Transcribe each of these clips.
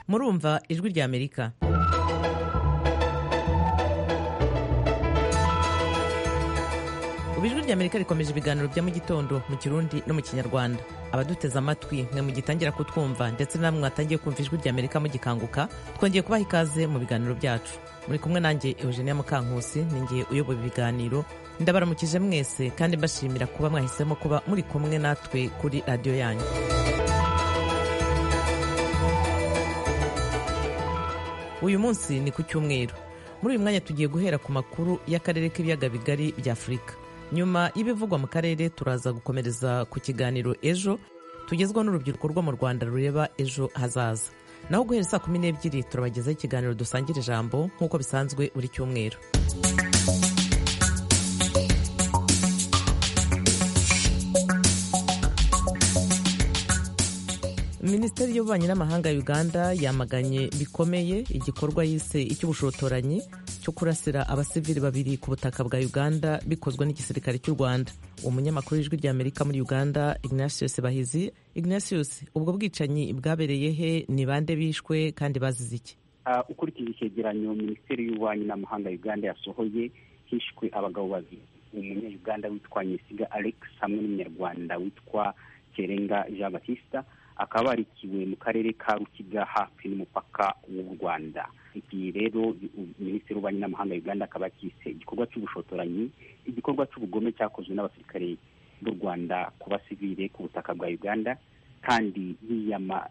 murumva ijwi rya amerika ubu ijwi rya amerika rikomeje ibiganiro bya mu gitondo mu kirundi no mu kinyarwanda abaduteze amatwi mwe mugitangira kutwumva ndetse namwe mwatangiye kumva ijwi rya amerika mugikanguka twongeye kubaha ikaze mu biganiro byacu muri kumwe nanjye eugenia mukankusi ninjye uyoboye ibiganiro ndabaramukije mwese kandi mbashimira kuba mwahisemo kuba muri kumwe natwe kuri radiyo yanyu uyu munsi ni ku cyumweru muri uyu mwanya tugiye guhera ku makuru y'akarere k'ibiyaga bigari bya afurika nyuma y'ibivugwa mu karere turaza gukomereza ku kiganiro ejo tugezwa n'urubyiruko rwo mu rwanda rureba ejo hazaza naho guhera saa kumi n'ebyiri turabagezaho ikiganiro dusangira ijambo nk'uko bisanzwe buri cyumweru minisiteri y'ububanyi n'amahanga ya uganda yamaganye bikomeye igikorwa yise icy'ubushotoranyi cyo kurasira abasivili babiri ku butaka bwa uganda bikozwe n'igisirikare cy'u rwanda umunyamakuru w'ijwi rya amerika muri uganda ignatius bahizi ignatius ubwo bwicanyi bwabereye he ni bande bishwe kandi bazize iki ukurikije icyegeranyo minisiteri y'ububanyi n'amahanga ya uganda yasohoye hishwe abagabo babiri umunya-uganda witwa nyesiga alex hamwe n'umunyarwanda witwa kerenga jean batista akaba barikiwe mu karere ka rukiga hafi n'umupaka w'u rwanda ibi rero minisitiri w'ububanyi n'amahanga ya uganda akaba yakise igikorwa cy'ubushotoranyi igikorwa cy'ubugome cyakozwe n'abasirikare b'u rwanda ku basivile ku butaka bwa uganda kandi yiyama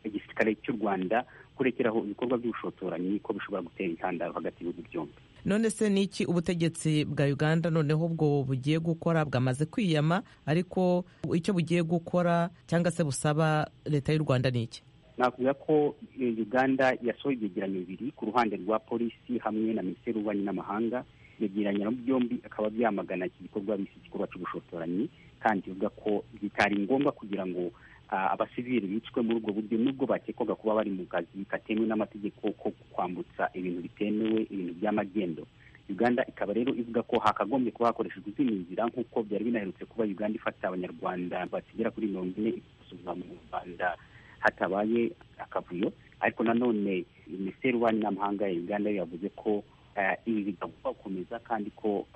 igisirikare cy'u rwanda kurekeraho ibikorwa by'ubushotoranyi ko bishobora gutera intandaro hagati y'ibihugu byombi none se ni iki ubutegetsi bwa uganda noneho ubwo bugiye gukora bwamaze kwiyama ariko icyo bugiye gukora cyangwa se busaba leta y'u rwanda ni iki nakubwira ko uganda yasohoye ibyegeranyo bibiri ku ruhande rwa polisi hamwe na minisiteri y'ububanyi n'amahanga ibyegeranyo byombi akaba byamagana iki gikorwa bise igikorwa cy'ubushotoranyi kandi ivuga ko bitari ngombwa kugira ngo abasivili bicwe muri ubwo buryo nubwo bakekwaga kuba bari mu kazi katemewe n'amategeko ko kwambutsa ibintu bitemewe ibintu by'amagendo uganda ikaba rero ivuga ko hakagombye kuba hakoreshejwe izindi nzira nk'uko byari binaherutse kuba uganda ifata abanyarwanda bakigera kuri mirongo ine ikabasubiza mu rwanda hatabaye akavuyo ariko nanone minisiteri y'ububanyi n'amahanga ya uganda yavuze ko ibi bitagomba gukomeza kandi ko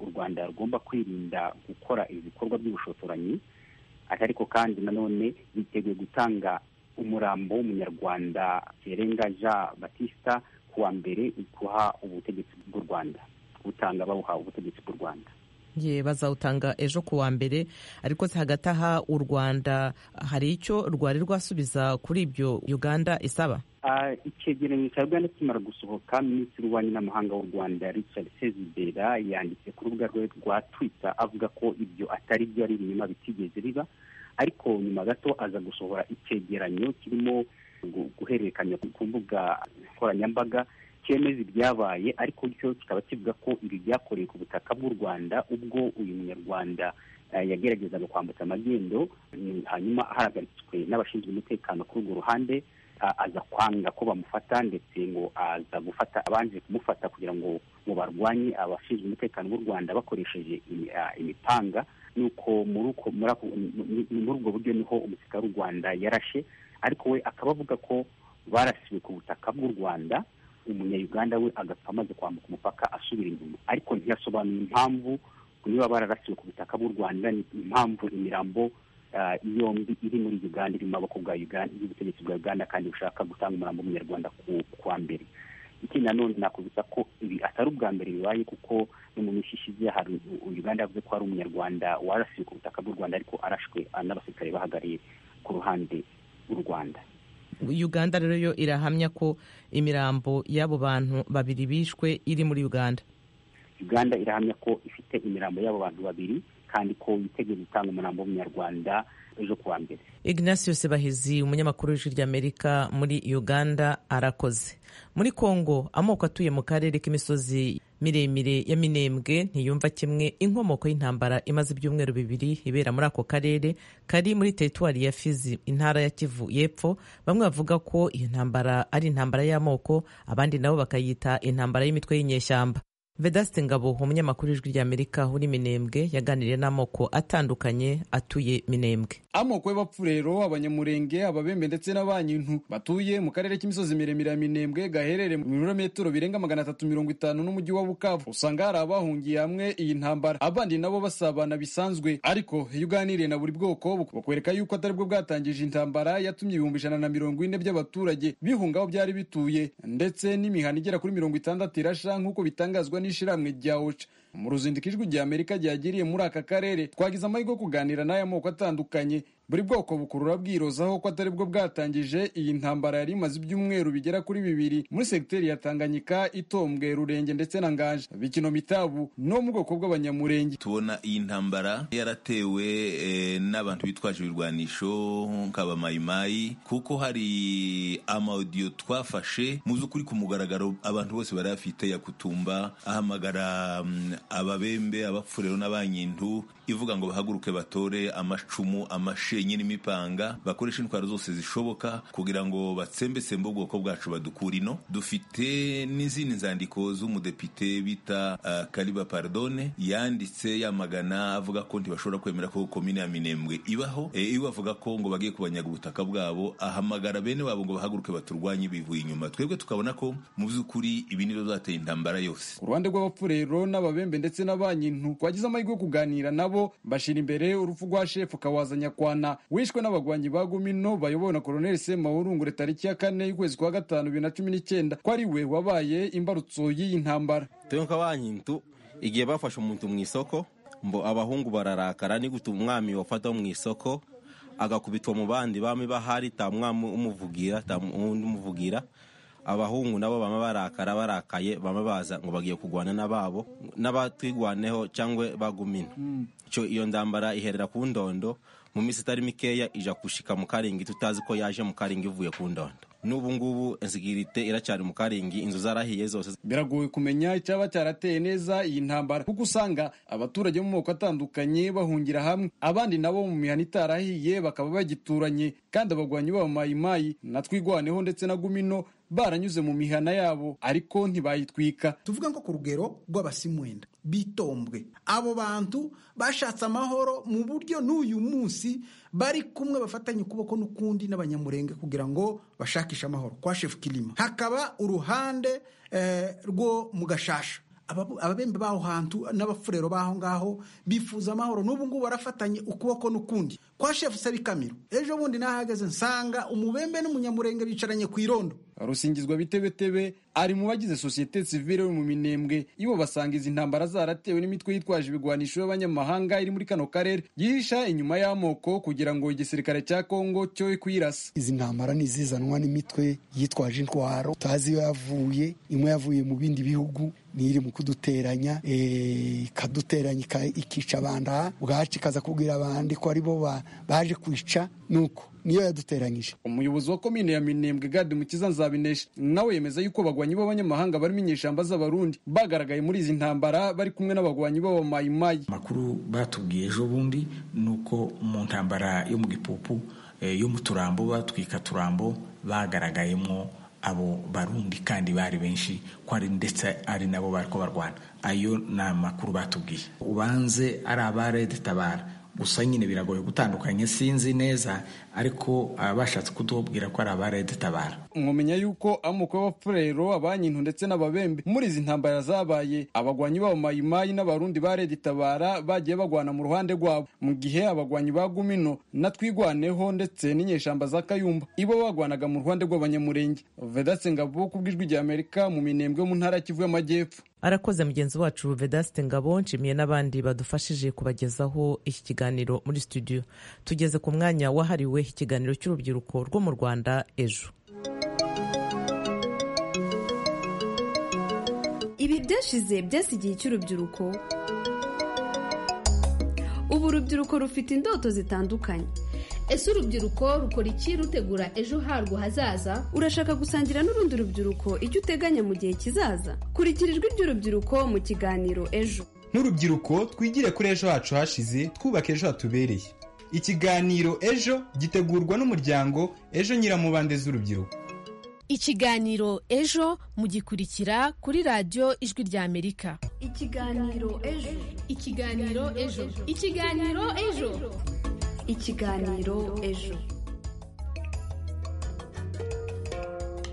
u rwanda rugomba kwirinda gukora ibikorwa by'ubushotoranyi ariko kandi nanone biteguye gutanga umurambo w'umunyarwanda kerenga jean batista ku wa mbere guha ubutegetsi bw'u rwanda butanga bawuha ubutegetsi bw'u rwanda ye bazawutanga ejo ku wa mbere ariko si hagati aha u rwanda hari icyo rwari rwasubiza kuri ibyo uganda isaba icyegeranyo cya uganda kimara gusohoka minisitiri w'ububanyi n'amahanga w'u rwanda richard sezibera yanditse ku rubuga rwe rwa twita avuga ko ibyo atari byo ari ibinyoma bitigeze biba ariko nyuma gato aza gusohora icyegeranyo kirimo guhererekanya ku mbuga nkoranyambaga cyemeza ibyabaye ariko cyo kikaba kivuga ko ibi byakorewe ku butaka bw'u rwanda ubwo uyu munyarwanda yageragezaga kwambutsa amagendo hanyuma ahagaritswe n'abashinzwe umutekano kuri urwo ruhande aza kwanga ko bamufata ndetse ngo aza gufata abanje kumufata kugira ngo ngo barwanye abashinzwe umutekano b'u rwanda bakoresheje imipanga nuko muri ubwo buryo niho umusirikare w'u rwanda yarashe ariko we akaba avuga ko barasiwe ku butaka bw'u rwanda umunyayuganda we agapfa amaze kwambuka umupaka asubira inyuma ariko ntiyasobanura impamvu niba bararasiwe ku butaka bw'u rwanda impamvu imirambo yombi iri muri uganda iri mu maboko y'ubutegetsi bwa uganda kandi bushaka gutanga umurambo w'umunyarwanda ku wa mbere ikindi nanone nakubwira ko ibi atari ubwa mbere bibaye kuko no mu minsi ishize hari uganda yavuze ko hari umunyarwanda warasiwe ku butaka bw'u rwanda ariko arashwe n'abasirikare bahagariye ku ruhande rw'u rwanda uganda rero yo irahamya ko imirambo y'abo bantu babiri bishwe iri muri uganda uganda irahamya ko ifite imirambo y'abo bantu babiri kandi ko yiteguye gutanga umurambo w'umunyarwanda ejo kuwa mbere ignatius bahizi umunyamakuru w'ijwi ry'amerika muri uganda arakoze muri kongo amoko atuye mu karere k'imisozi miremire ya minembwe ntiyumva kimwe inkomoko y'intambara imaze ibyumweru bibiri ibera muri ako karere kari muri teritwari ya fizi intara ya kivu y'epfo bamwe bavuga ko iyi ntambara ari intambara y'amoko abandi nabo bakayita intambara y'imitwe y'inyeshyamba vedaste ngabo umunyamakuru w'ijwi ry'amerika uri minembwe yaganiriye n'amoko atandukanye atuye minembwe amoko y'abapfu rero abanyamurenge ababembe ndetse n'abanyintu batuye mu karere k'imisozi miremire ya minembwe gaherereye mu birometero birenga magana atatu mirongo itanu n'umujyi wa bukavu usanga hari abahungiye hamwe iyi ntambara abandi nabo basabana bisanzwe ariko iyo uganiriye na buri bwoko bakwereka yuko atari bwo bwatangije intambara yatumye ibihumbi ijana na mirongo ine by'abaturage bihunga aho byari bituye ndetse n'imihana igera kuri mirongo itandatu irasha nk'uko bitangazwa n'ishyirahamwe rya oca mu ruzinduko ijwi rya amerika ryagiriye muri aka karere twagize amahirwe yo kuganira n'aya moko atandukanye buri bwoko bukurura bwirozaho ko atari bwo bwatangije iyi ntambara yari imaze ibyumweru bigera kuri bibiri muri segiteri ya tanganyika itombwe rurenge ndetse na nganje bikino mitabu no mu bwoko bw'abanyamurenge tubona iyi ntambara yaratewe eh, n'abantu bitwaje ibirwanisho nk'abamayimayi kuko hari amawudiyo twafashe mu by'ukuri ku mugaragaro abantu bose bari bafite yakutumba ahamagara mm, ababembe abapfurero n'abanyintu ivuga ngo bahaguruke batore amacumu amashenyi n'imipanga bakoreshe intwaro zose zishoboka kugira ngo batsembetsembe ubwoko bwacu badukura ino dufite n'izindi nzandiko z'umudepite bita uh, kariba pardone yanditse yamagana avuga ko ntibashobora kwemera ko komine ya minembwe ibaho e, iwe avuga ko ngo bagiye kubanyaga ubutaka bwabo ahamagara bene wabo ngo bahaguruke baturwanye bivuye inyuma twebwe tukabona ko mu by'ukuri ibi nibyo byateye intambara yose ku ruhande rw'abapfurero n'ababembe ndetse n'abanyintu twagize amahirwe yo kuganira nabo nabo bashira imbere urupfu rwa shefu kawaza nyakwana wishwe n'abagwanyi ba gumino bayobowe na koloneli semahurungure tariki ya kane y'ukwezi kwa gatanu bibiri na cumi n'icyenda ko ari we wabaye imbarutso y'iyi ntambara twe nk'abanyintu igihe bafashe umuntu mu isoko mbo abahungu bararakara ni gute umwami wafata mu isoko agakubitwa mu bandi bami bahari ta mwami umuvugira ta undi umuvugira abahungu nabo bama barakara barakaye bama baza ngo bagiye kurwana n'ababo n'abatwigwaneho cyangwa bagumina cyo iyo ndambara iherera ku ndondo mu minsi itari mikeya ija gushika mu karingi tutazi ko yaje mu karingi ivuye ku ndondo n'ubu ngubu insigirite iracyari mu karingi inzu zarahiye zose biragoye kumenya icyaba cyarateye neza iyi ntambara kuko usanga abaturage bo mu moko atandukanye bahungira hamwe abandi nabo mu mihana itarahiye bakaba bagituranye kandi abagwanyi b'abamayimayi na twigwaneho ndetse na gumino baranyuze mu mihana yabo ariko ntibayitwika tuvuga ngo ku rugero rw'abasimwenda bitombwe abo bantu bashatse amahoro mu buryo n'uyu munsi bari kumwe bafatanye ukuboko n'ukundi n'abanyamurenge kugira ngo bashakishe amahoro kwa shefu kirima hakaba uruhande rwo mu gashasha ababembe b'aho hantu n'abafurero b'aho ngaho bifuza amahoro n'ubu ngubu barafatanye ukuboko n'ukundi kwa shefu sebikamiro ejo bundi nahagaze nsanga umubembe n'umunyamurenge bicaranye ku irondo rusingizwa bitebetebe ari mu bagize sosiyete sivile mu minembwe ibo basanga izi ntambara zaratewe n'imitwe yitwaje ibigwanisho y'abanyamahanga iri muri kano karere yihisha inyuma y'amoko kugira ngo igisirikare cya kongo cyo kuyirasa izi ntambara ni izizanwa n'imitwe yitwaje intwaro tutazi iyo yavuye imwe yavuye mu bindi bihugu iri mu kuduteranya ikaduteranya ikica abanda bwacu ikaza kubwira abandi ko aribo baje kwica nuko niyo yaduteranyije umuyobozi wa komine ya minembwe gade mukiza nzabinesha nawe yemeza yuko bagwanyi b'abanyamahanga barimo inyeshyamba z'abarundi bagaragaye muri izi ntambara bari kumwe n'abagwanyi b'abamayimayi amakuru batubwiye ejo bundi ni uko mu ntambara yo mu gipupu yo mu turambo batwika turambo bagaragayemo abo barundi kandi bari benshi ko ari ndetse ari nabo bari ko barwana ayo ni amakuru batubwiye ubanze ari abarede tabara gusa nyine biragoye gutandukanya sinzi neza ariko abashatse kutubwira ko ari abarede tabara mwumenya yuko amoko y'abapfurero abanyintu ndetse n'ababembe muri izi ntambara zabaye abagwanyi b'abamayimayi n'abarundi ba redi tabara bagiye bagwana mu ruhande rwabo mu gihe abagwanyi ba gumino na twigwaneho ndetse n'inyeshamba za kayumba ibo bagwanaga mu ruhande rw'abanyamurenge vedaste ngabo ku bw'ijwi rya amerika mu minembwe mu ntara ya kivu y'amajyepfo arakoze mugenzi wacu vedaste ngabo nshimiye n'abandi badufashije kubagezaho iki kiganiro muri studio tugeze ku mwanya wahariwe ikiganiro cy'urubyiruko rwo mu rwanda ejo ibi byashize byasi igihe cy'urubyiruko ubu urubyiruko rufite indoto zitandukanye ese urubyiruko rukora iki rutegura ejo harwo hazaza urashaka gusangira n'urundi rubyiruko icyo uteganya mu gihe kizaza kurikira ijwi ry'urubyiruko mu kiganiro ejo n'urubyiruko twigire kuri ejo hacu hashize twubaka ejo hatubereye ikiganiro ejo gitegurwa n'umuryango ejo nyiramubande z'urubyiruko ikiganiro ejo mugikurikira kuri radiyo ijwi ry'amerika ikiganiro ejo ikiganiro ejo ikiganiro ejo ikiganiro ejo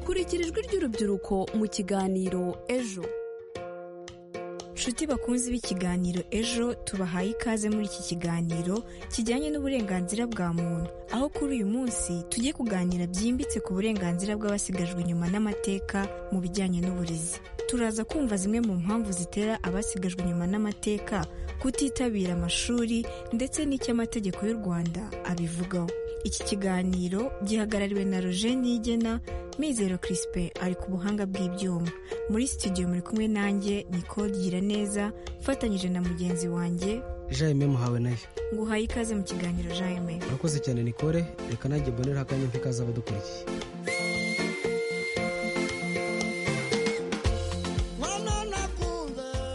kurikira ijwi ry'urubyiruko mu kiganiro ejo nshuti bakunzi b'ikiganiro ejo tubahaye ikaze muri iki kiganiro kijyanye n'uburenganzira bwa muntu aho kuri uyu munsi tugiye kuganira byimbitse ku burenganzira bw'abasigajwe inyuma n'amateka mu bijyanye n'uburezi turaza kumva zimwe mu mpamvu zitera abasigajwe inyuma n'amateka kutitabira amashuri ndetse n'icyo amategeko y'u rwanda abivugaho iki kiganiro gihagarariwe na roger nigena mizero kirisipe ari ku buhanga bw'ibyuma muri sitidiyo muri kumwe nanjye nicole gira neza mfatanyije na mugenzi wanjye jaime muhawe nayo nguhaye ikaze mu kiganiro jaime urakoze cyane nicole reka nanjye mboneraho akanya nk'ikaze abadukurikiye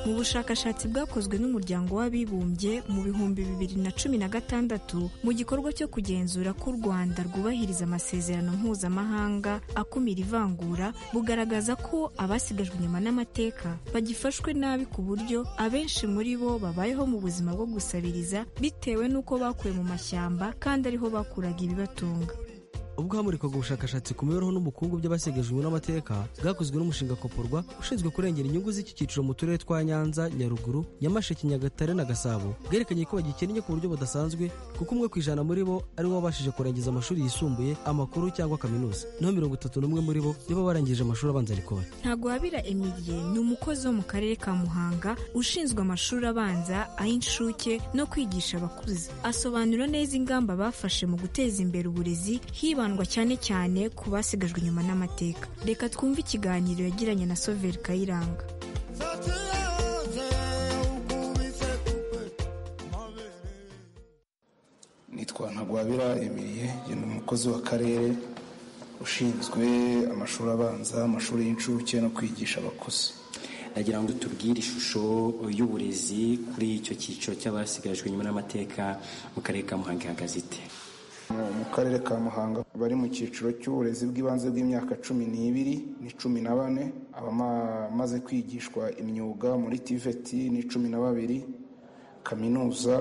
mu bushakashatsi bwakozwe n'umuryango w'abibumbye mu bihumbi bibiri na cumi na gatandatu mu gikorwa cyo kugenzura ko u rwanda rwubahiriza amasezerano mpuzamahanga akumira ivangura bugaragaza ko abasigajwe inyuma n'amateka bagifashwe nabi ku buryo abenshi muri bo babayeho mu buzima bwo gusabiriza bitewe n'uko bakuwe mu mashyamba kandi ariho bakuraga ibibatunga ubwo hamurikwaga ubushakashatsi ku mibereho n'ubukungu by'abasigajwe n'amateka bwakozwe n'umushinga koporwa ushinzwe kurengera inyungu z'iki cyiciro mu turere twa nyanza nyaruguru nyamasheke nyagatare na gasabo bwerekanye ko bagikennye ku buryo budasanzwe kuko umwe ku ijana muri bo ari wo wabashije kurangiza amashuri yisumbuye amakuru cyangwa kaminuza naho mirongo itatu n'umwe muri bo nibo barangije amashuri abanza rikora ntabwo wabira emilie ni umukozi wo mu karere ka muhanga ushinzwe amashuri abanza ay'inshuke no kwigisha abakuze asobanura neza ingamba bafashe mu guteza imbere uburezi hiba hibandwa cyane cyane ku basigajwe inyuma n'amateka reka twumve ikiganiro yagiranye na soveri kayiranga nitwa ntagwabira emiriye ni umukozi w'akarere ushinzwe amashuri abanza amashuri y'incuke no kwigisha abakuze nagira ngo tubwire ishusho y'uburezi kuri icyo cyiciro cy'abasigajwe inyuma n'amateka mu karere ka muhanga ihagaze ite mu karere ka muhanga bari mu cyiciro cy'uburezi bw'ibanze bw'imyaka cumi n'ibiri ni cumi na bane abamaze kwigishwa imyuga muri tiveti ni cumi na babiri kaminuza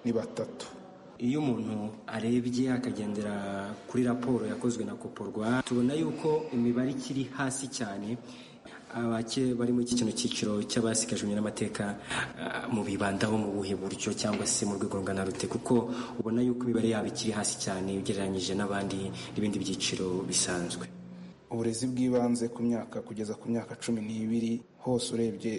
ni batatu iyo umuntu arebye akagendera kuri raporo yakozwe na koporwa tubona yuko imibare ikiri hasi cyane abake bari muri iki kino cyiciro cy'abasigajwe n'amateka mu bibandaho mu buhe buryo cyangwa se mu rwego rungana rute kuko ubona yuko imibare yabo ikiri hasi cyane ugereranyije n'abandi n'ibindi byiciro bisanzwe uburezi bw'ibanze ku myaka kugeza ku myaka cumi n'ibiri hose urebye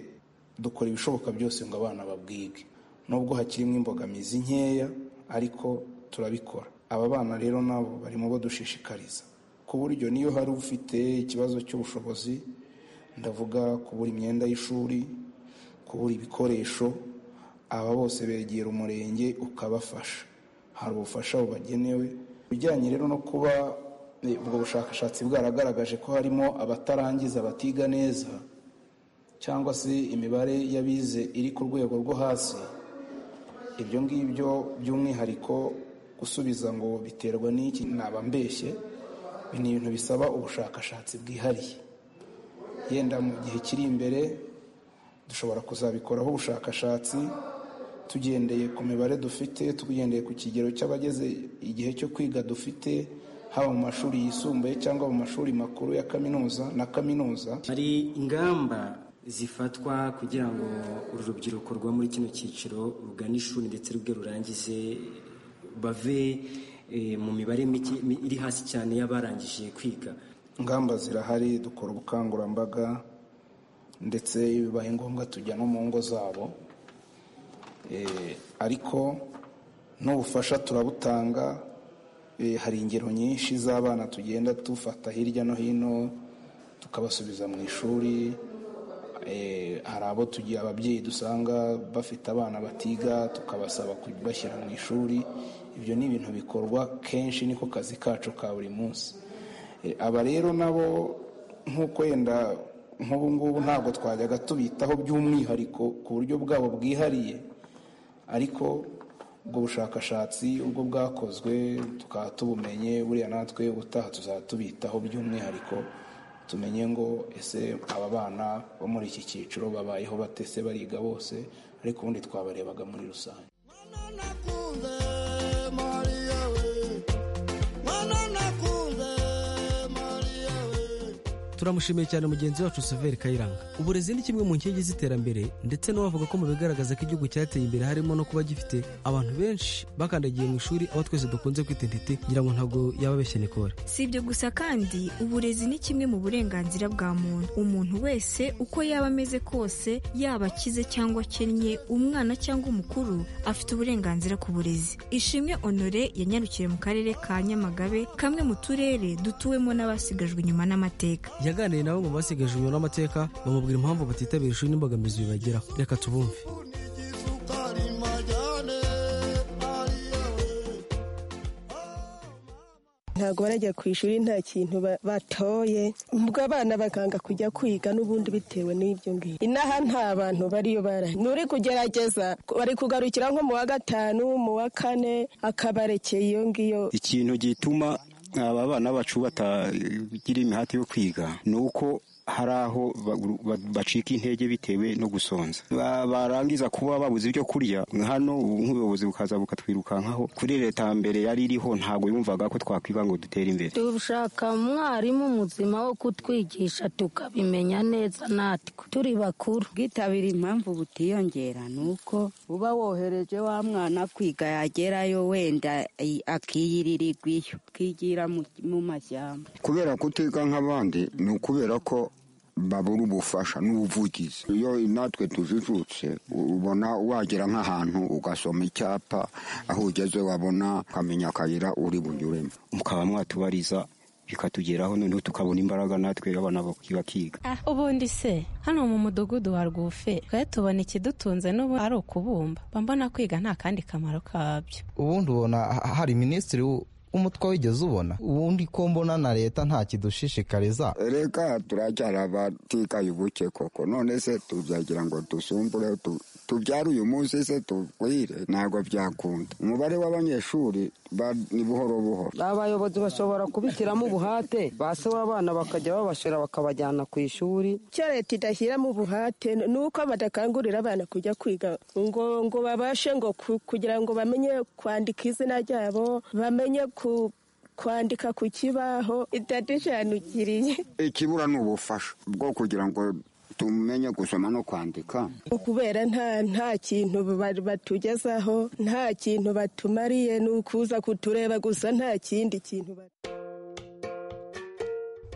dukora ibishoboka byose ngo abana babwige nubwo hakirimo imbogamizi nkeya ariko turabikora aba bana rero nabo bari mu bo dushishikariza ku buryo niyo hari ufite ikibazo cy'ubushobozi ndavuga kubura imyenda y'ishuri kubura ibikoresho aba bose begera umurenge ukabafasha hari ubufasha bubagenewe ibijyanye rero no kuba ubwo bushakashatsi bwaragaragaje ko harimo abatarangiza batiga neza cyangwa se imibare y'abize iri ku rwego rwo hasi ibyo ngibyo by'umwihariko gusubiza ngo biterwa n'iki naba mbeshye ni ibintu bisaba ubushakashatsi bwihariye yenda mu gihe kiri imbere dushobora kuzabikoraho ubushakashatsi tugendeye ku mibare dufite tugendeye ku kigero cy'abageze igihe cyo kwiga dufite haba mu mashuri yisumbuye cyangwa mu mashuri makuru ya kaminuza na kaminuza hari ingamba zifatwa kugira ngo uru rubyiruko rwa muri kino cyiciro rugane ishuri ndetse rubwe rurangize bave mu mibare iri hasi cyane y'abarangije kwiga ingamba zirahari dukora ubukangurambaga ndetse iyo bibaye ngombwa tujya no mu ngo zabo ariko n'ubufasha turabutanga hari ingero nyinshi z'abana tugenda dufata hirya no hino tukabasubiza mu ishuri hari abo tugiye ababyeyi dusanga bafite abana batiga tukabasaba kubashyira mu ishuri ibyo ni ibintu bikorwa kenshi niko kazi kacu ka buri munsi aba rero nabo nk'uko wenda nk'ubu ngubu ntabwo twajyaga tubitaho by'umwihariko ku buryo bwabo bwihariye ariko ubwo bushakashatsi ubwo bwakozwe tukaba tubumenye buriya natwe ubutaha tuzaba tubitaho by'umwihariko tumenye ngo ese aba bana bo muri iki cyiciro babayeho batese bariga bose ariko ubundi twabarebaga muri rusange turamushimiye cyane mugenzi wacu Severi Kayiranga uburezi ni kimwe mu nkingi z'iterambere ndetse n'abavuga ko mu bigaragaza ko igihugu cyateye imbere harimo no kuba gifite abantu benshi bakandagiye mu ishuri aho twese dukunze kwita intiti ngira ngo ntabwo yababeshya nikore si ibyo gusa kandi uburezi ni kimwe mu burenganzira bwa muntu umuntu wese uko yaba ameze kose yaba akize cyangwa akennye umwana cyangwa umukuru afite uburenganzira ku burezi ishimwe honore yanyarukiye mu karere ka nyamagabe kamwe mu turere dutuwemo n'abasigajwe inyuma n'amateka yaganiriye nabo mu basigaje inyuma n'amateka bamubwira impamvu batitabira ishuri n'imbogamizi bibageraho reka tubumve ntabwo barajya ku ishuri nta kintu ba- batoye ubwo abana bakanga kujya kwiga n'ubundi bitewe n'ibyo ngibyo inaha nta bantu bariyo barahari n'uri kugerageza bari kugarukira nko mu wa gatanu mu wa kane akabarekeye iyo ngiyo ikintu gituma aba bana bacu batagira imihati yo kwiga ni uko hari aho ba- ba- bacika intege bitewe no gusonza Ba- barangiza kuba babuze ibyo kurya hano ubu nk'ubuyobozi bukaza bukatwirukankaho kuri leta mbere yari iriho ntabwo yumvaga ko twakwiba ngo dutere imbere dushaka umwarimu muzima wo kutwigisha tukabimenya neza natwe turi bakuru bwitabira impamvu butiyongera ni uko uba wohereje wa mwana kwiga yagerayo wenda i- akiyiririrwa iyo akigira mu- mu mashyamba kubera kutiga nk'abandi ni ukubera ko babura ubufasha n'ubuvugizi iyo natwe tujijutse ubona wagera nk'ahantu ugasoma icyapa aho ugeze wabona ukamenya akayira uri bunyuremo mukaba mwatubariza bikatugeraho noneho tukabona imbaraga natwe abana bak- bakiga ubundi se hano mu mudugudu wa rwufe twari tubona ikidutunze n'ubu ari ukubumba mba mbona kwiga nta kandi kamaro kabyo ubundi ubona ha- hari minisitiri w- w'umutwe wigeze ubona ubundi ko mbona na leta nta kidushishikariza reka turacyari abatikaye ubuke koko none se tubyagira ngo dusumbure tu- tubyare uyu munsi se tugwire ntabwo byakunda umubare w'abanyeshuri ba- ni buhoro buhoro abayobozi bashobora kubishyiramo ubuhate basaba abana bakajya babashora bakabajyana ku ishuri icyo leta idashyiramo ubuhate ni uko badakangurira abana kujya kwiga ngo ngo babashe ngo ku- kugira ngo bamenye kwandika izina ryabo bamenye ku- kwandika ku kibaho itadushanukiriye ikibura ni ubufasha bwo kugira ngo tumenye gusoma no kwandika kubera nta nta kintu ba- batugezaho nta kintu batumariye ni ukuza kutureba gusa nta kindi kintu ba-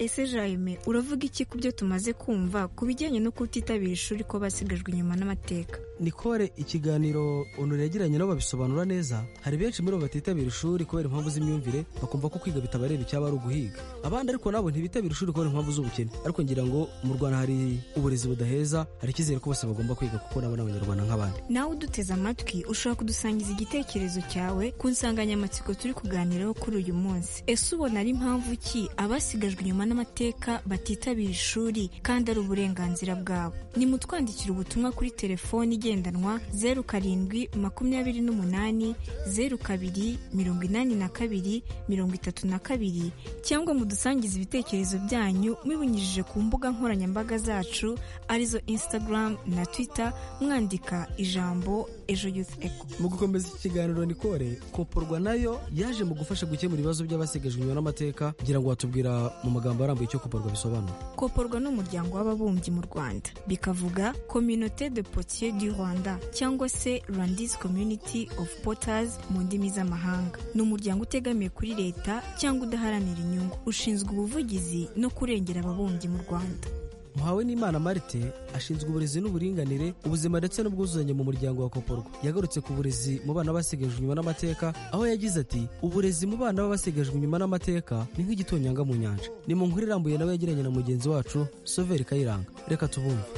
ese jayime uravuga iki ku byo tumaze kumva ku bijyanye no kutitabira ishuri ko basigajwe inyuma n'amateka nikore ikiganiro onore yagiranye nabo babisobanura neza hari benshi muri bo batitabira ishuri kubera impamvu z'imyumvire bakumva ko kwiga bitabareba icyaba ari uguhiga abandi ariko nabo ntibitabira ishuri kubera impamvu z'ubukene ariko ngira ngo mu rwanda hari uburezi budaheza hari icyizere ko bose bagomba kwiga kuko nabo ni abanyarwanda nk'abandi nawe uduteze amatwi ushobora kudusangiza igitekerezo cyawe ku nsanganyamatsiko turi kuganiraho kuri uyu munsi ese ubona ari mpamvu ki abasigajwe inyuma n'amateka batitabira ishuri kandi ari uburenganzira bwabo nimutwandikire ubutumwa kuri telefoni igendanwa zeru karindwi makumyabiri n'umunani zeru kabiri mirongo inani na kabiri mirongo itatu na kabiri cyangwa mudusangize ibitekerezo byanyu mubinyujije ku mbuga nkoranyambaga zacu arizo instagram na twitter mwandika ijambo ejo youth eco mu gukomeza iki kiganiro nikore koporwa nayo yaje mu gufasha gukemura ibibazo by'abasigajwe inyuma n'amateka ngira ngo watubwira mu magambo arambuye icyo koporwa bisobanura koporwa ni umuryango w'ababumbyi mu rwanda bikavuga communauté de potier du rwanda cyangwa se rwandis community of poters mu ndimi z'amahanga ni umuryango utegamiye kuri leta cyangwa udaharanira inyungu ushinzwe ubuvugizi no kurengera ababumbyi mu rwanda muhawe n'imana marite ashinzwe uburezi n'uburinganire ubuzima ndetse n'ubwuzuzanye mu muryango wa koporwa yagarutse ku burezi mu bana basigajwe inyuma n'amateka aho yagize ati uburezi mu bana b'abasigajwe inyuma n'amateka ni nk'igitonyanga mu nyanja ni mu nkuru irambuye nawe yagiranye na mugenzi wacu soveri kayiranga reka tubumve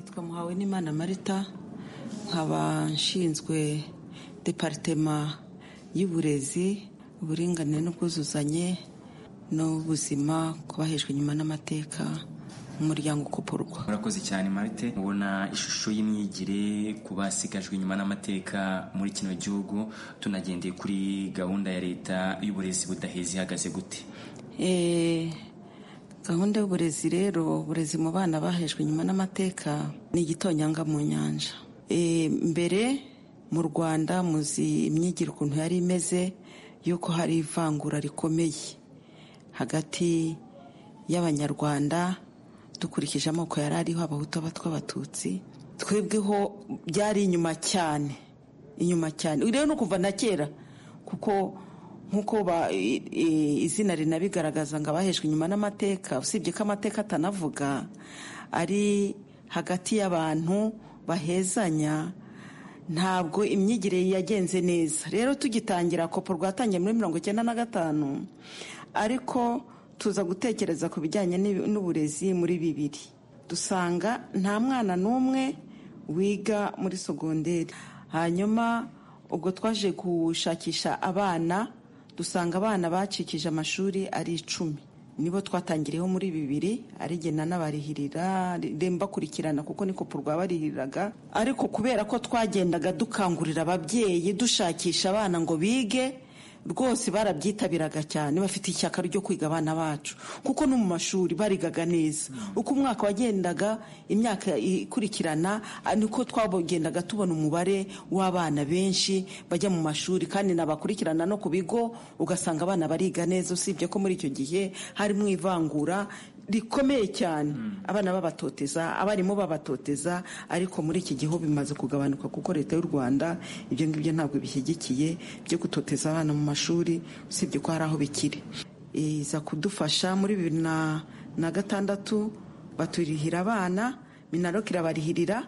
nitwa muhawe n'imana marita nkaba nshinzwe deparitema y'uburezi uburinganire n'ubwuzuzanye n'ubuzima ku bahejwe inyuma n'amateka mu muryango ukoporwa murakoze cyane marite ubona ishusho y'imyigire ku basigajwe inyuma n'amateka muri kino gihugu tunagendeye kuri gahunda ya leta y'uburezi budaheza ihagaze gute gahunda y'uburezi rero uburezi mu bana bahejwe inyuma n'amateka ni igitonyanga mu nyanja mbere mu rwanda muzi imyigire ukuntu yari imeze y'uko hari ivangura rikomeye hagati y'abanyarwanda dukurikije amoko yari ariho abahutu abatwa abatutsi twebweho byari inyuma cyane inyuma cyane rero no kuva na kera kuko nk'uko ba- i- i- izina rinabigaragaza ngo abahejwe inyuma n'amateka usibye ko amateka atanavuga ari hagati y'abantu bahezanya ntabwo imyigire yagenze neza rero tugitangira kopo rwatangiye muri mirongo icyenda na gatanu ariko tuza gutekereza ku bijyanye n'ibi- n'uburezi muri bibiri dusanga nta mwana n'umwe wiga muri sogonderi hanyuma ubwo twaje gushakisha abana dusanga abana bacikije amashuri ari icumi nibo twatangiriyeho muri bibiri arigena n'abarihirira mbakurikirana kuko niko rwabarihiriraga ariko kubera ko twagendaga dukangurira ababyeyi dushakisha abana ngo bige rwose barabyitabiraga cyane bafite ishyaka ryo kwiga abana bacu kuko no mu mashuri barigaga neza uko umwaka wagendaga imyaka ikurikirana ah, niko twagendaga tubona umubare w'abana benshi bajya mu mashuri kandi nabakurikirana no ku bigo ugasanga abana bariga neza usibye ko muri icyo gihe harimo ivangura rikomeye cyane abana babatoteza abarimu babatoteza ariko muri iki gihe bimaze kugabanuka kuko leta y'u rwanda ibyo ngibyo ntabwo bishyigikiye byo gutoteza abana mu mashuri usibye ko hari aho bikiri iza kudufasha muri bibiri na na gatandatu baturihira abana minarok irabarihirira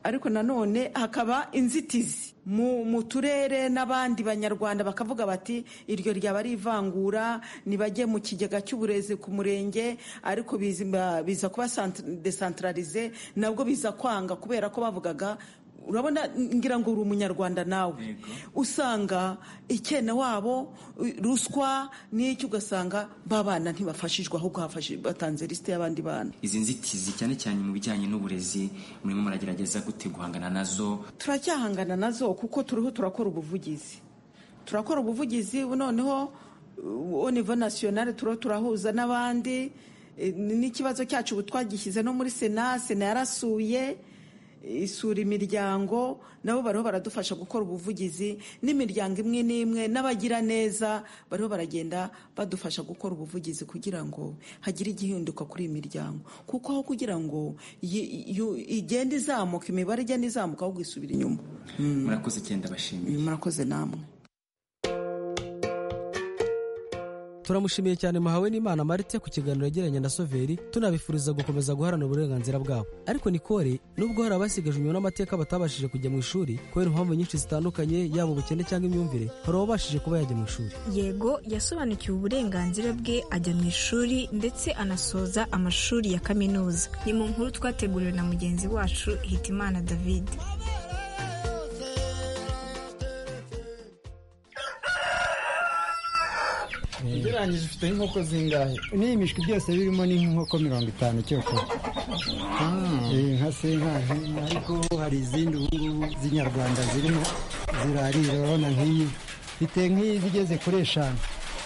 ariko nanone hakaba inzitizi mu mu turere n'abandi banyarwanda bakavuga bati iryo ryaba ari ivangura ntibajye mu kigega cy'uburezi ku murenge ariko biza biza kuba sant- decentralize nabwo biza kwanga kubera ko bavugaga urabona ngira ngo uri umunyarwanda nawe usanga icyena wabo u- ruswa n'icyo ugasanga babana ntibafashijwe ahubwo hafashijwe- batanze lisite y'abandi bana izi nzitizi cyane cyane mu bijyanye n'uburezi murimo muragerageza gute guhangana nazo turacyahangana nazo kuko turiho turakora ubuvugizi turakora ubuvugizi noneho au niveau national turiho turahuza n'abandi eh, n'ikibazo cyacu ubu twagishyize no muri sena sena yarasuye isura imiryango nabo bariho baradufasha gukora ubuvugizi n'imiryango imwe n'imwe n'abagiraneza bariho baragenda badufasha gukora ubuvugizi kugira ngo hagire igihinduka kuri iyi miryango kuko aho kugira ngo yi- yu- igende izamuka imibare igenda izamuka ahubwo isubira inyuma murakoze cyenda bashimye murakoze namwe turamushimiye cyane muhawe n'imana marite ku kiganiro yagiranye na soveri tunabifuriza gukomeza guharanira uburenganzira bwabo ariko nikore nubwo hari abasigajwe inyuma n'amateka batabashije kujya mu ishuri kubera impamvu nyinshi zitandukanye yaba ubukene cyangwa imyumvire hari ababashije kuba yajya mu ishuri yego yasobanukiwe uburenganzira bwe ajya mu ishuri ndetse anasoza amashuri ya kaminuza ni mu nkuru twateguriwe na mugenzi wacu hitimana david ugereranyije ufite inkoko zingahe n'iyi mishwi byose birimo ni nk'inkoko mirongo itanu cyo kure Eh, nka senkaje ariko hari izindi ubungubu z'inyarwanda zirimo zirarira urabona nk'iyi mfite nk'iyi igeze kuri eshanu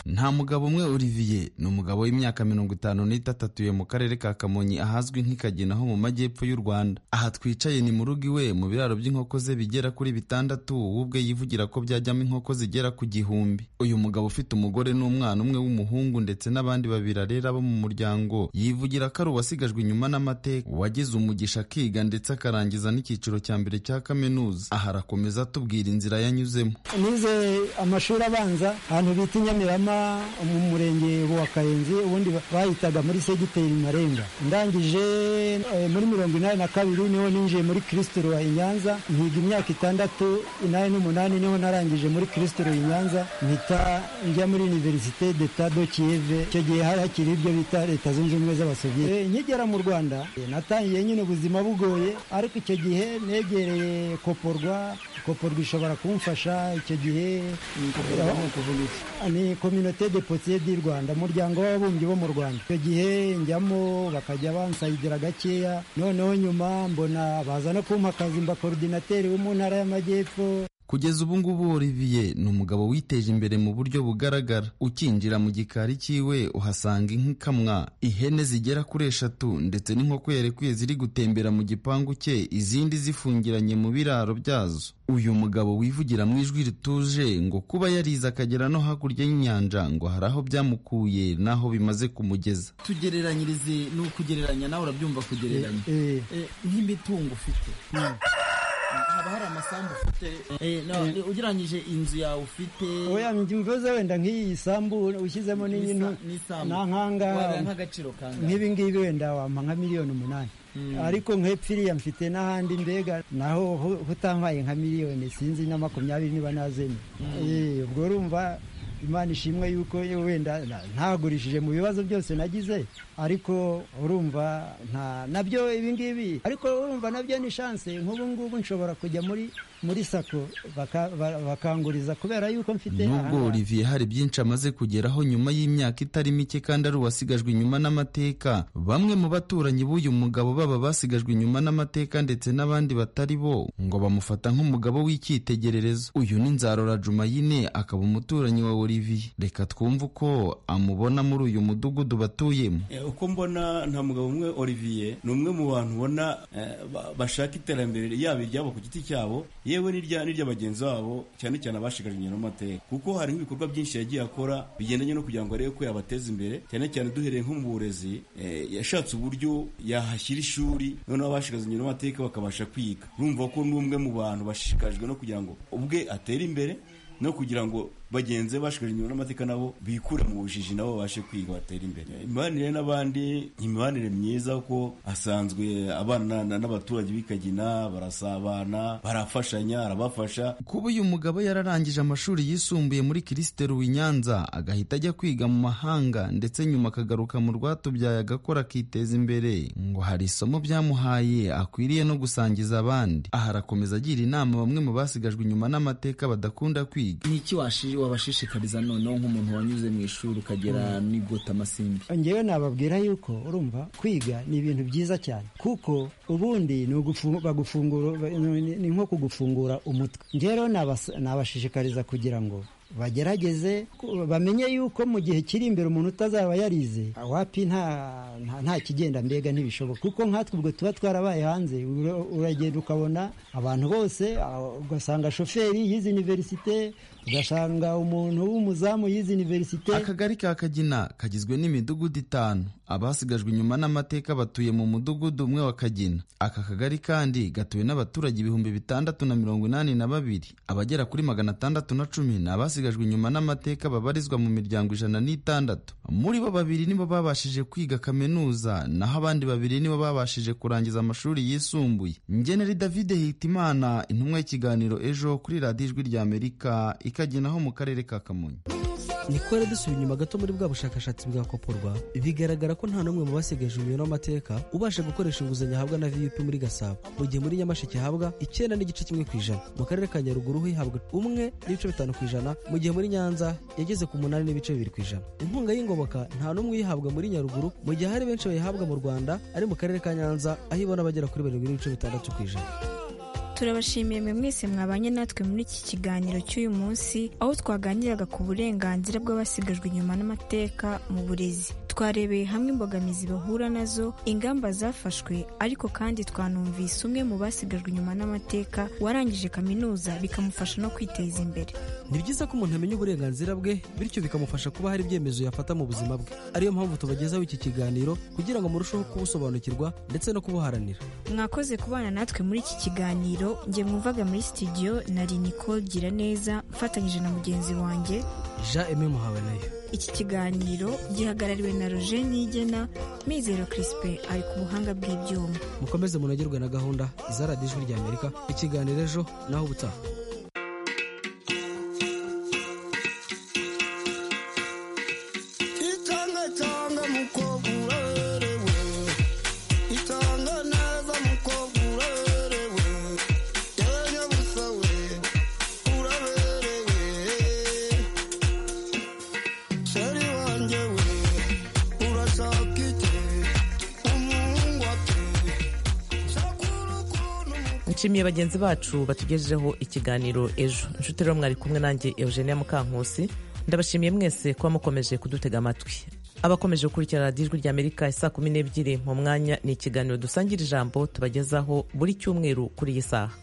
nta mugabo umwe olivier ni umugabo w'imyaka mirongo itanu n'itatu atuye mu karere ka kamonyi ahazwi nk'ikagina ho mu majyepfo y'u rwanda aha twicaye ni mu rugo iwe mu biraro by'inkoko ze bigera kuri bitandatu we ubwe yivugira ko byajyamo inkoko zigera ku gihumbi uyu mugabo ufite umugore n'umwana umwe w'umuhungu ndetse n'abandi babiri arera bo mu muryango yivugira ko ari uwasigajwe inyuma n'amateka wagize umugisha akiga ndetse akarangiza n'icyiciro cya mbere cya kaminuza aha arakomeza atubwira inzira yanyuzemo nize amashuri abanza ahantu bita i Nyamirama mu murenge wa Kayenzi ubundi bahitaga muri segiteri Marenga ndangije eh, muri mirongo inani na kabiri niho ninjiye muri Kristo Roy i Nyanza nkiga imyaka itandatu inani n'umunani niho narangije muri Kristo Roy i Nyanza mpita njya muri Universite d'Etat de Kiev icyo gihe hari hakiri ibyo bita leta zunze ubumwe z'abasoviyeti Eh, nkigera mu Rwanda eh, natangiye nyine ubuzima bugoye ariko icyo gihe negereye koporwa koporwa ishobora kumfasha icyo gihe Koporwa ni ukuvuga iki? ni kominote de potiye di rwanda umuryango w'ababumbyi bo mu rwanda icyo gihe njyamo bakajya bansayidira gakeya noneho nyuma mbona baza no kumpa akazi mba korodinateri wo mu ntara y'amajyepfo kugeza ubu ngubu Olivier ni umugabo witeje imbere mu buryo bugaragara ukinjira mu gikari cyiwe uhasanga inka ikamwa ihene zigera kuri eshatu ndetse n'inkoko yarekwiye ziri gutembera mu gipangu cye izindi zifungiranye mu biraro byazo uyu mugabo wivugira mu ijwi rituje ngo kuba yarize akagera no hakurya y'inyanja ngo hari aho byamukuye n'aho bimaze kumugeza tugereranyirize ni ukugereranya nawe urabyumva kugereranya nk'imitungo ufite haba hari amasambu ufite ugereranyije inzu yawe ufite oya mvuze wenda nk'iyi sambu ushyizemo n'iyintu na nkanga nk'agaciro kangahe nk'ibi ngibi wenda wampa nka miliyoni umunani ariko nk'epfiriya mfite n'ahandi mbega naho hu- hutampaye nka miliyoni sinzi na makumyabiri niba nazemye Eh, ubwo urumva imana ishimwe yuko yewe wenda na- ntagurishije mu bibazo byose nagize ariko urumva nta nabyo ibingibi ariko urumva nabyo ni shanse nk'ubu ngubu nshobora kujya muri muri sako baka- ba- bakanguriza kubera yuko mfite nubwo ahangaha. Olivier hari byinshi amaze kugeraho nyuma y'imyaka itari mike kandi ari uwasigajwe inyuma n'amateka bamwe mu baturanyi b'uyu mugabo baba basigajwe inyuma n'amateka ndetse n'abandi batari bo ngo bamufata nk'umugabo w'icyitegererezo uyu ni nzarora jumayine akaba umuturanyi wa Olivier reka twumve uko amubona muri uyu mudugudu batuyemo Eh, uko mbona nta mugabo umwe Olivier ni umwe mu bantu ubona eh, ba- bashaka iterambere yaba iryabo ku giti cyabo yewe n'irya n'irya bagenzi babo cyane cyane abashikajwe inyuma n'amateka kuko hari nk'ibikorwa byinshi yagiye akora bigendanye no kugira ngo arebe ko yabateza imbere cyane cyane duhereye nko mu burezi eh, yashatse uburyo yahashyira ishuri noneho abashikajwe inyuma n'amateka bakabasha kwiga urumva ko ni umwe mu bantu bashishikajwe no kugira ngo ubwe atere imbere no kugira ngo bagenzi be bashikajwe inyuma n'amateka nabo bikure mu bujiji nabo babashe kwiga batere imbere imibanire n'abandi ni imibanire myiza kuko asanzwe abana na- n'abaturage b'ikagina barasabana barafashanya arabafasha kuba uyu mugabo yararangije amashuri yisumbuye muri kirisiteru i nyanza agahita ajya kwiga mu mahanga ndetse nyuma akagaruka mu rwatubyaye agakora akiteza imbere ngo hari isomo byamuhaye akwiriye no gusangiza abandi aha arakomeza agira inama bamwe mu basigajwe inyuma n'amateka badakunda kwiga ni iki washi- wabashishikariza noneho nk'umuntu wanyuze mu ishuri ukagera n'igota amasimbi ngewe nababwira yuko urumva kwiga ni ibintu byiza cyane kuko ubundi ni ugufu- bagufungura ni ni nko kugufungura umutwe ngewe rero nabas- nabashishikariza kugira ngo bagerageze ku- bamenye yuko mu gihe kiri imbere umuntu utazaba yarize awapi nta nta- nta kigenda mbega ntibishoboka kuko nkatwe ubwo tuba twarabaye hanze ura- uragenda ukabona abantu bose ah, ugasanga shoferi y'izi universite ugasanga umuntu w'umuzamu y'izi universite akagari ka kagina kagizwe n'imidugudu itanu abasigajwe inyuma n'amateka batuye mu mudugudu umwe wa kagina aka kagari kandi gatuwe n'abaturage ibihumbi bitandatu na mirongo inani na babiri abagera kuri magana atandatu na cumi ni abasigajwe inyuma n'amateka babarizwa mu miryango ijana n'itandatu muri bo babiri nibo babashije kwiga kaminuza naho abandi babiri nibo babashije kurangiza amashuri yisumbuye ngeneri david hitimana intumwa y'ikiganiro ejo kuri radiyo ijwi ry'amerika ikaginaho mu karere ka kamonyi ni kubera dusubira inyuma gato muri bwa bushakashatsi bwakoporwa bigaragara ko nta n'umwe mu basigaje umuyoboro w'amateka ubasha gukoresha inguzanyo ahabwa na vup muri gasabo mu gihe muri nyamasheke hahabwa icyenda n'igice kimwe ku ijana mu karere ka nyaruguru ho ihabwa umwe n'ibice bitanu ku ijana mu gihe muri nyanza yageze ku munani n'ibice bibiri ku ijana inkunga y'ingoboka nta n'umwe uyihabwa muri nyaruguru mu gihe hari benshi bayihabwa mu rwanda ari mu karere ka nyanza aho ibona bagera kuri barindwi n'ibice bitandatu ku ijana turabashimiye mwe mwese mwabanye natwe muri iki kiganiro cy'uyu munsi aho twaganiraga ku burenganzira bw'abasigajwe inyuma n'amateka mu burezi twarebeye hamwe imbogamizi bahura nazo ingamba zafashwe ariko kandi twanumvise umwe mu basigajwe inyuma n'amateka warangije kaminuza bikamufasha no kwiteza imbere ni byiza ko umuntu amenya uburenganzira bwe bityo bikamufasha kuba hari ibyemezo yafata mu buzima bwe ariyo mpamvu tubagezaho iki kiganiro kugira ngo murusheho kubusobanukirwa ndetse no kubuharanira mwakoze kubana natwe muri iki kiganiro njye mwumvaga muri studio nari nicole gira neza mfatanyije na mugenzi wanjye jean aime muhabanayo iki kiganiro gihagarariwe na roger nigena mizero crispin ari ku buhanga bw'ibyuma mukomeze munogerwe na gahunda za radiyo ijwi ry'amerika ikiganiro ejo naho ubutaha itanga cyangwa mukobwa urerewe itanga neza mukobwa urerewe yewe nyabusa we uraberewe sheri wanjye we urashaka iki umuhungu ati nshimiye bagenzi bacu batugejejeho ikiganiro ejo inshuti rero mwari kumwe nanjye eugenia mukankusi ndabashimiye mwese kuba mukomeje kudutega amatwi abakomeje gukurikirana radiyo ijwi ry'amerika isaa kumi n'ebyiri mu mwanya ni ikiganiro dusangira ijambo tubagezaho buri cyumweru kuri iyi saha